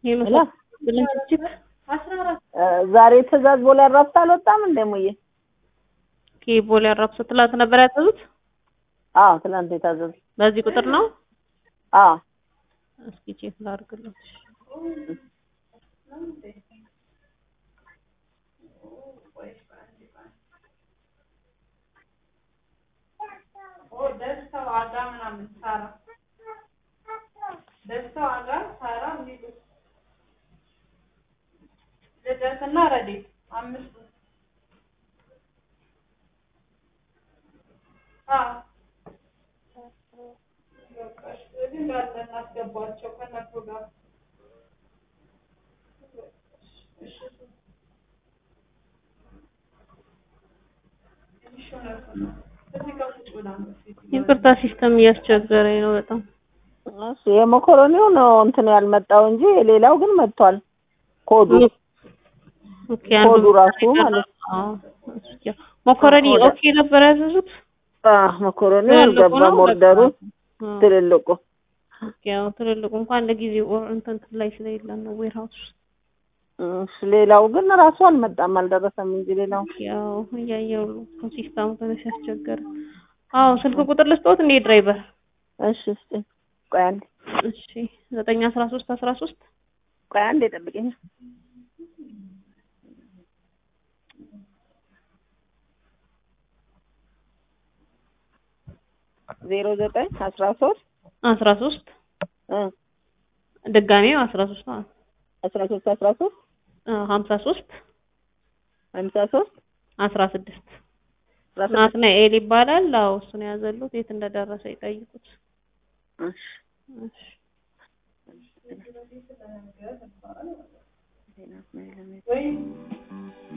ይሄ ሄሎ ብለን ችግር ዛሬ ትእዛዝ ቦሌ አራብሳ አልወጣም እንደ ሙዬ? ኦኬ ቦሌ አራብሳ ትላንት ነበር ያዘዙት። አዎ ትናንት የታዘዙ። በዚህ ቁጥር ነው። አዎ እስኪ ቼክ ላድርግልህ። ልደትና ረዴት አምስቱ እንዳለ እናስገባቸው ከነሱ ጋር ይቅርታ ሲስተም እያስቸገረኝ ነው በጣም። እሱ የመኮረኒው ነው እንትን ያልመጣው እንጂ ሌላው ግን መጥቷል። ኮዱ ኦኬ አንዱ ኮዱ ራሱ ማለት አዎ፣ እሱ ያ- መኮረኒ ኦኬ ነበር ያዘዙት። አዎ መኮረኒው ትልልቁ አልገባም ነው ኦርደሩ አዎ። ትልልቁ ኦኬ ያው ትልልቁ እንኳን ለጊዜው ኦር እንትን ላይ ስለሌለን ነው ዌርሃውስ እሺ ሌላው ግን ራሱ አልመጣም አልደረሰም እንጂ ሌላው ያው እያየው ሲስተሙ ትንሽ ያስቸገረ። አዎ ስልክ ቁጥር ልስጥዎት እንዴ ድራይቨር? እሺ እስኪ ቆይ አንዴ እሺ ዘጠኝ አስራ ሶስት አስራ ሶስት ቆይ አንዴ ጠብቂኝ ዜሮ ዘጠኝ አስራ ሶስት አስራ ሶስት እ ድጋሜው አስራ ሶስት ነው አስራ ሶስት አስራ ሶስት ሀምሳ ሶስት ሀምሳ ሶስት አስራ ስድስት አስራ ስድስት ናትናኤል ይባላል። አዎ እሱን ያዘሉት የት እንደደረሰ ይጠይቁት። እሺ እሺ ወይ